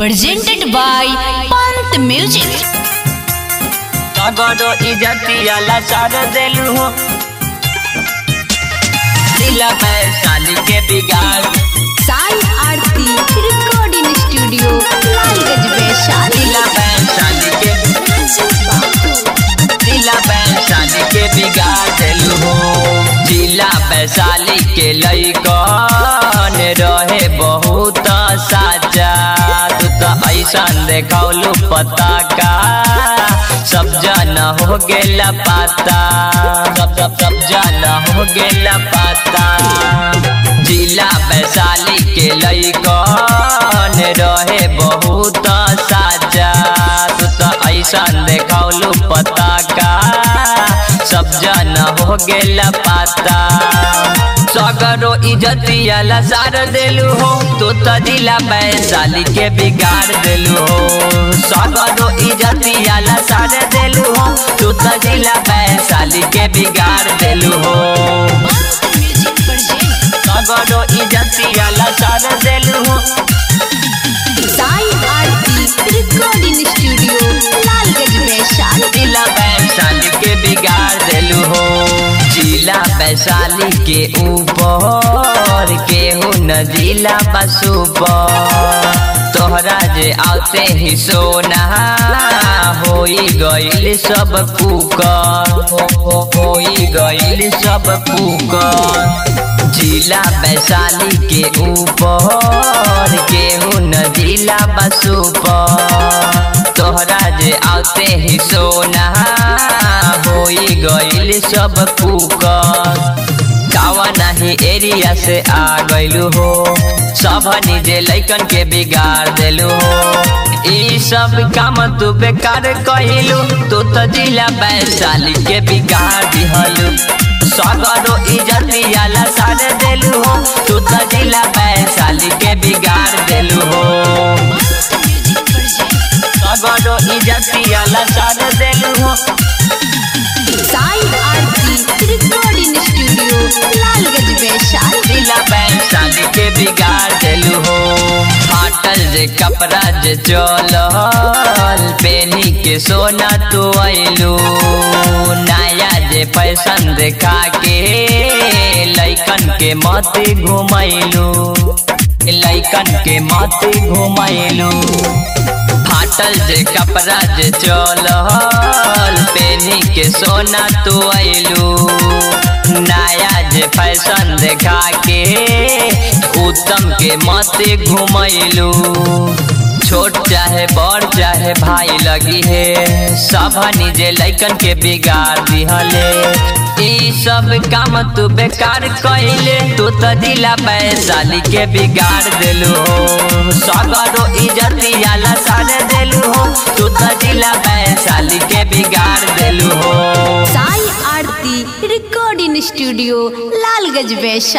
presented by Pant Music. तगड़ो इजतिया लाचार देलू हो दिला वैशाली के बिगाड़ Sai Aarti Recording Studio, Lalgaj Vaishali. दिला वैशाली के दिला वैशाली के बिगाड़ देलू हो जिला वैशाली के लइकन रहे बहुत साजा तू तो ऐसा देखौलू पता का सब जन हो गेला पाता सब सब सब जन हो गेला पाता जिला वैशाली के लइकन रहे बहुत साजा तू तो ऐसा देखौलू पता का सब जन हो गेला पाता सगरो इजतिया लसार देलू हो तू तो जिला वैशाली के बिगाड़ देलू हो सगरो इजतिया लसार देलू हो तू तो जिला वैशाली के बिगाड़ देलू हो सगरो इजतिया लसार देलू हो Sai Aarti Recording Studio, Lalgaj Vaishali. जिला वैशाली के बिगाड़ देलू हो जिला वैशाली के ऊपर केहू न जिला बसूपर तोहरा जे आते ही सोना होई गईल सब कुकर हो, हो, होई गईल सब कुकर जिला वैशाली के ऊपर केहू न जिला बसूपर तोहरा जे आते ही सोना होई गईल सब कुकर कावा नहीं एरिया से आ गइलू हो सब निजे लैकन के बिगाड़ देलू हो ई सब काम तू बेकार कहिलू तू तो जिला वैशाली के बिगाड़ दिहलू सगरो इजतिया लसार देलू हो तू तो जिला वैशाली के बिगाड़ देलू हो सगरो इजतिया लसार देलू हो Sai Aarti Recording Studio, Lalgaj Vaishali. दिला वैशाली के बिगाड़ देलू हो फाटल जे कपड़ा जे चलल पेनी के सोना तू अइलू नया जे फैशन देखा के लइकन के मत घुमैलू लइकन के मत घुमैलू फाटल जे कपड़ा जे चलल पेनी के सोना तू अइलू नया जे फैशन देखा के उत्तम के मत घुमैलू छोट चाहे बड़ चाहे भाई लगी है सब निजे लैकन के बिगाड़ दिहले ई सब काम तू बेकार कइले तू तो दिला वैशाली के बिगाड़ देलू हो सगरो इजतिया लसार देलू हो तू तो दिला वैशाली के बिगाड़ देलू हो Sai Aarti Recording Studio, Lalgaj Vaishali.